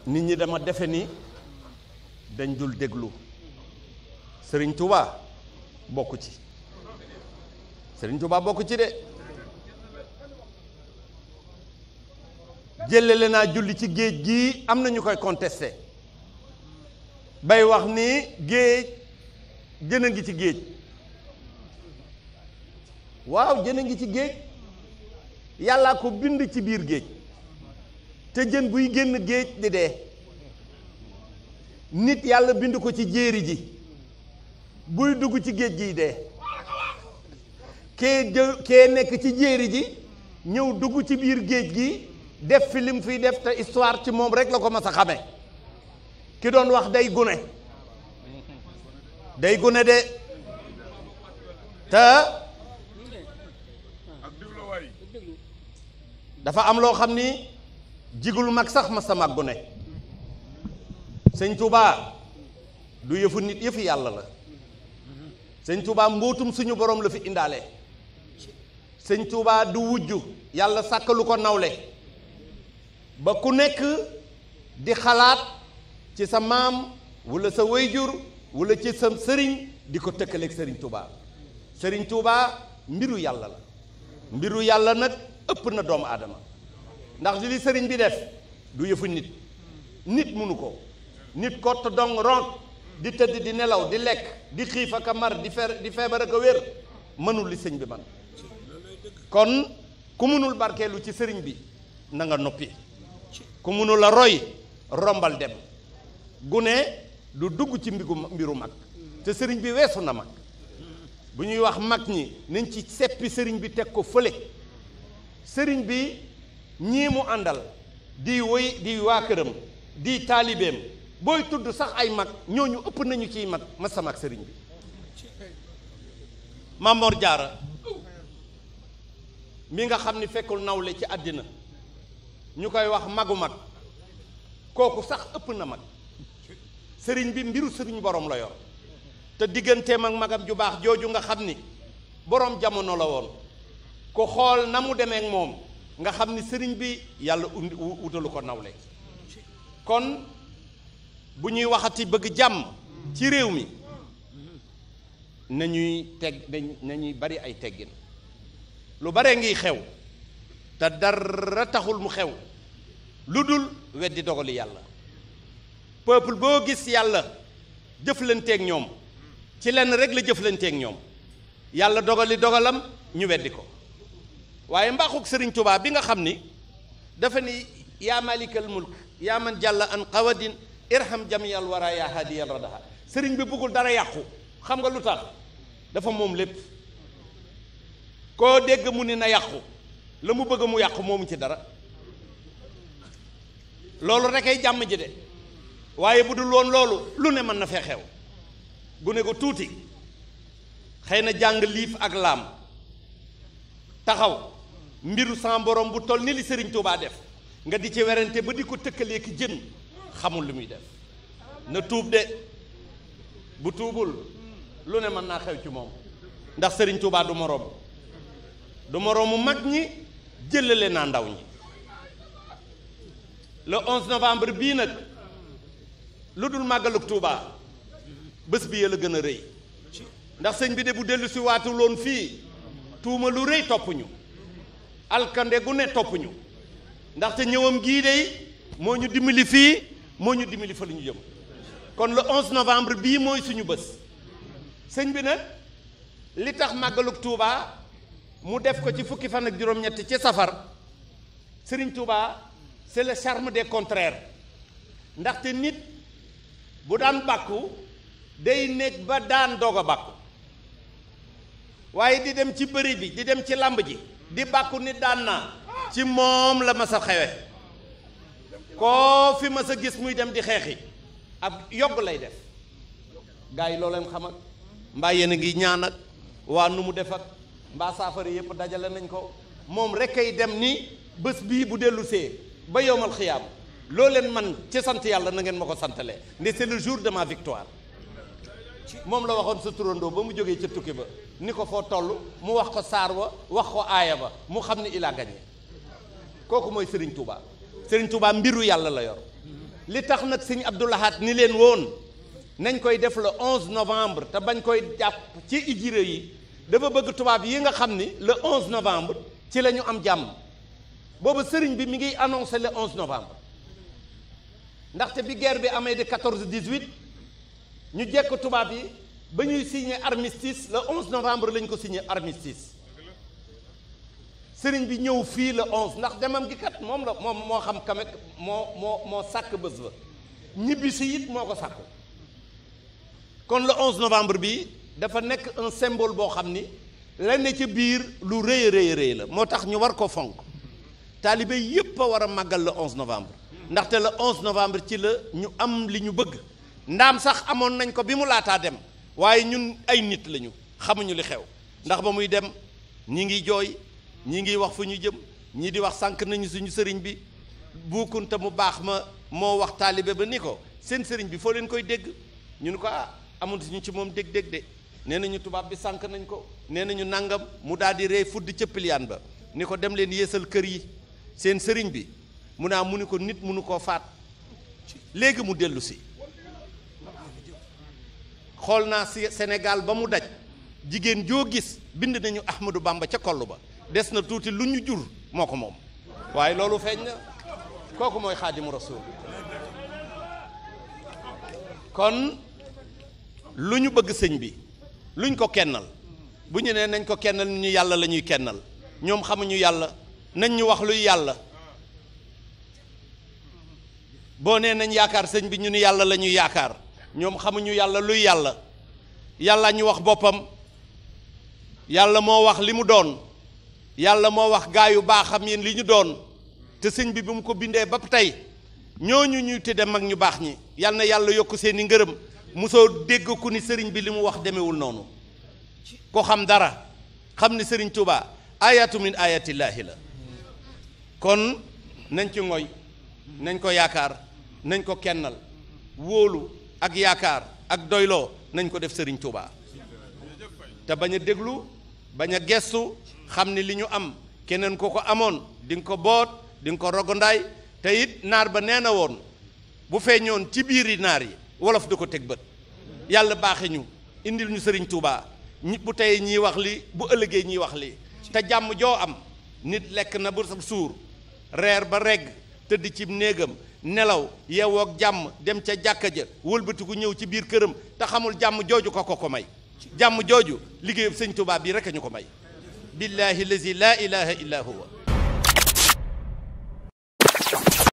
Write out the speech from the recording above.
nit ñi dama defe ni dañ dul déglu sëriñ Touba bokk ci sëriñ Touba bokk ci de jëlale naa julli ci géej gii am na ñu koy contesté bay wax ni géej jën a ngi ci géej waaw jën a ngi ci géej yàllaa ko bind ci biir géej te jën buy génn géej di dee nit yàlla bind ko ci jéeri ji buy dugg ci géej giy dee kee jë kee nekk ci jéeri ji ñëw dugg ci biir géej gi def fi lim fiy def te histoire ci moom rek la ko mas a xame ki doon wax day gune day gune de te dafa am loo xam ni jigul mag sax ma sa mag gune sëñ Touba du yëfu nit yëfu yàlla la sëñ Touba mbootum suñu borom la fi indaale sëñ Touba du wujj yàlla sàkkalu ko nawle ba ku nekk di xalaat ci sa maam wala sa wayjur wala ci sa sëriñ di ko tëkkaleeg sëriñ Touba sëriñ Touba mbiru yàlla la mbiru yàlla nag ëpp na doomu aadama ndax li sëriñ bi def du yëfu nit nit munu ko nit kott dong ronk di tëdd di nelaw di lekk di xiif ak a mar di fer di feebar ak a wér mënul li sëñ bi man kon ku munul barkeelu ci sëriñ bi na nga noppi ku munul a roy rombal dem gune du dugg ci mbigu mbiru mag te sëriñ bi weesu na mag bu ñuy wax mag ñi nañ ci seppi sëriñ bi teg ko fële sëriñ bi ñii mu àndal di woy di waa këram di taalibeem booy tudd sax ay mag ñooñu ëpp nañu ciy mag ma sama ak sëriñ bi Mamor Jaara mi nga xam ni fekkul nawle ci àddina ñu koy wax magu mag kooku sax ëpp na mag sëriñ bi mbiru sëriñ borom la yor te digganteem ak magam ju baax jooju nga xam ni borom jamono la woon ku xool na mu demee ak moom nga xam ni sëriñ bi yàlla undi wutalu ko nawle kon bu ñuy waxati bëgg jàmm ci réew mi nañuy teg nañuy bari ay teggin lu bare ngiy xew te dara taxul mu xew lu dul weddi dogali yàlla peuple boo gis yàlla jëflanteeg ñoom ci lenn rek la jëflanteeg ñoom yàlla dogali dogalam ñu weddi ko waaye mbaaxug sëriñ Tuubaa bi nga xam ni dafa ni yaa malikal mulk yaa man jàlla an qawadin irham jamiyal wara yaa hadiyal radaha sëriñ bi bëggul dara yàqu xam nga lu tax dafa moom lépp koo dégg mu ni na yàqu la mu bëgg mu yàqu moomu ci dara loolu rek ay jàmm ji de waaye bu dul woon loolu lu ne mën na fee xew gune ko tuuti xëy na jàng liif ak laam taxaw mbiru sa borom bu toll ni li sëriñ Tuubaa def nga di ci werante ba di ko tëkkalee ki jën xamul lu muy def na tuub de bu tuubul lu ne mën naa xew ci moom ndax sëriñ Tuubaa du moroom du moroomu mag ñi jëlale naa ndaw ñi le 11 novembre bii nag lu dul màggalug Tuubaa bés bi yëla gën a rëy ndax sëñ bi de bu dellu si waatu loon fii tuuma lu rëy topp ñu alkande gu ne topp ñu ndaxte ñëwam gii de moo ñu dimbali fii moo ñu dimbali fa lu ñu jëm kon le 11 novembre bii mooy suñu bés sëñ bi nag li tax màggalug Tuubaa mu def ko ci fukki fan ak juróom-ñett ci safar sëriñ Tuubaa c'est le charme des contraires ndaxte nit bu daan bàkku day nekk ba daan doog a bàkku waaye di dem ci bëri bi di dem ci làmb ji di bàkku nit daan naa ci moom la ma sa xewe koo fi ma sa gis muy dem di xeexi ab yogg lay def gars yi loo leen xam ak mbaa yéen a ngi ñaan ak waa nu mu def ak mbaa saafara yëpp dajale nañ ko moom rek ay dem ni bés bii bu dellu see ba yowmal xiyaam loo leen man ci sant yàlla na ngeen ma ko santalee ndi c'est le jour de ma victoire moom la waxoon sa turandoo ba mu jógee ca tukki ba ni ko foo toll mu wax ko saar wa wax ko aaya ba mu xam ni il a gagné kooku mooy Serigne Touba Serigne Touba mbiru yàlla la yor li tax nag sëñ Abdou Lahad ni leen woon nañ koy def le 11 novembre te bañ koy jàpp ci ijire yi dafa bëgg tubaab yi nga xam ni le 11 novembre ci la ñu am jàmm boobu sëriñ bi mi ngi annoncé le 11 novembre ndaxte bi guerre bi amee de 14 18 ñu jekk tubaab yi ba ñuy signé armistice le 11 novembre lañ ko signé armistice sëriñ bi ñëw fii le 11 ndax demam gi kat moom la moom moo xam kamek moo moo moo sàkk bés ba ñibbi si it moo ko sàkku kon le 11 novembre bi dafa nekk un symbole boo xam ni la ne ca biir lu rëy a rëy rëy la moo tax ñu war ko fonk taalibe yépp a war a màggal le 11 novembre ndaxte le 11 novembre ci la ñu am li ñu bëgg ndaam sax amoon nañ ko bi mu laataa dem waaye ñun ay nit lañu xamuñu li xew ndax ba muy dem ñi ngi jooy ñi ngi wax fu ñu jëm ñii di wax sànq nañu suñu sëriñ bi buukunte mu baax ma moo wax taalibe ba ni ko seen sëriñ bi foo leen koy dégg ñu ni ko ah amul suñu ci moom dégg-dégg de nee nañu tubaab bi sànq nañ ko nee nañu nangam mu daal di rey fudd ca piliyaan ba ni ko dem leen yéesal kër yi seen sëriñ bi mu naa mu ni ko nit mënu koo faat léegi mu dellu si xool naa si Sénégal ba mu daj jigéen joo gis bind nañu Ahmadou Bamba ca koll ba des na tuuti lu ñu jur moo ko moom waaye loolu feeñ na kooku mooy xaadimu rasul kon lu ñu bëgg sëñ bi luñ ko kennal bu ñu nee nañ ko kennal ñu yàlla la ñuy kennal ñoom xamuñu yàlla nañ ñu wax luy yàlla boo nee nañ yaakaar sëñ bi ñu ni yàlla la ñuy yaakaar ñoom xamuñu yàlla luy yàlla yàlla ñu wax boppam yàlla moo wax li mu doon yàlla moo wax gaa yu baaxam yéen li ñu doon te sëñ bi bi mu ko bindee ba tey ñooñu ñuy tudde mag ñu baax ñi yal na yàlla yokk seeni ngërëm mosoo dégg ku ni sëriñ bi li mu wax demewul noonu ko xam dara xam ni sëriñ Touba ayatu min ayatillaahi la kon nañ ci ngoy nañ ko yaakaar nañ ko kennal wóolu ak yaakaar ak doyloo nañ ko def sëriñ Touba te bañ a déglu bañ a gestu xam ni li ñu am keneen ko ko amoon di nga ko boot di nga ko rogondaay te it naar ba nee na woon bu feeñoon ci biiri naar yi wolof da ko teg bët yàlla baaxe ñu indil ñu sëriñ Touba ñi bu tey ñiy wax li bu ëllëgee ñiy wax li te jàmm joo am nit lekk na bu sa suur reer ba regg tëdd ci néegam nelaw yeewoog jàmm dem ca jàkka ja wëlbatiku ñëw ci biir këram te xamul jàmm jooju ko ko ko may jàmm jooju liggéeyub sëñ Touba bii rek a ñu ko may billahi lazi la ilaha illa huwa